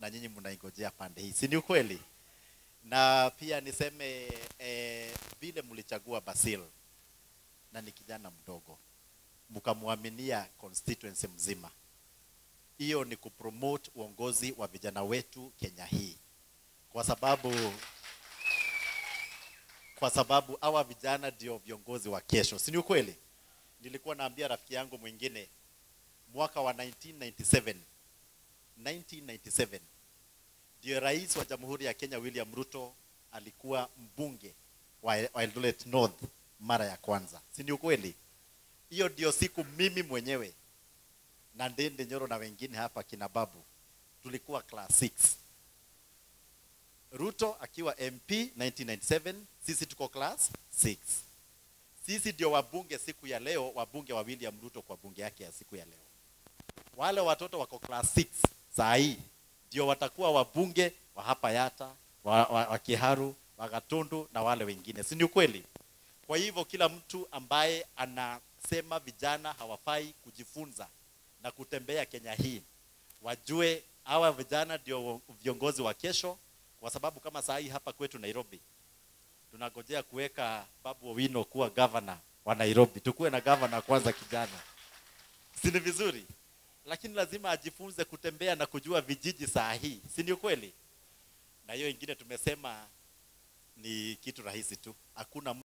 na nyinyi mnaingojea pande hii, si ni ukweli? Na pia niseme eh, vile mlichagua Basil na ni kijana mdogo, mkamwaminia constituency mzima, hiyo ni kupromote uongozi wa vijana wetu Kenya hii, kwa sababu kwa sababu hawa vijana ndio viongozi wa kesho, si ni ukweli? Nilikuwa naambia rafiki yangu mwingine mwaka wa 1997 1997 ndio rais wa Jamhuri ya Kenya William Ruto alikuwa mbunge wa wa Eldoret North mara ya kwanza, si ni ukweli? Hiyo ndio siku mimi mwenyewe na Ndende Nyoro na wengine hapa kina Babu tulikuwa class 6 Ruto akiwa MP 1997, sisi tuko class 6. Sisi ndio wabunge siku ya leo, wabunge wa William Ruto kwa bunge yake ya siku ya leo. Wale watoto wako class 6 saa hii ndio watakuwa wabunge wa hapa Yata, wa, wa, wa Kiharu, wa Gatundu na wale wengine, si ni ukweli? Kwa hivyo kila mtu ambaye anasema vijana hawafai kujifunza na kutembea Kenya hii, wajue hawa vijana ndio viongozi wa kesho, kwa sababu kama saa hii hapa kwetu Nairobi tunangojea kuweka Babu Owino kuwa governor wa Nairobi. Tukuwe na governor kwanza kijana, si ni vizuri? Lakini lazima ajifunze kutembea na kujua vijiji saa hii, si ni ukweli? Na hiyo ingine tumesema ni kitu rahisi tu, hakuna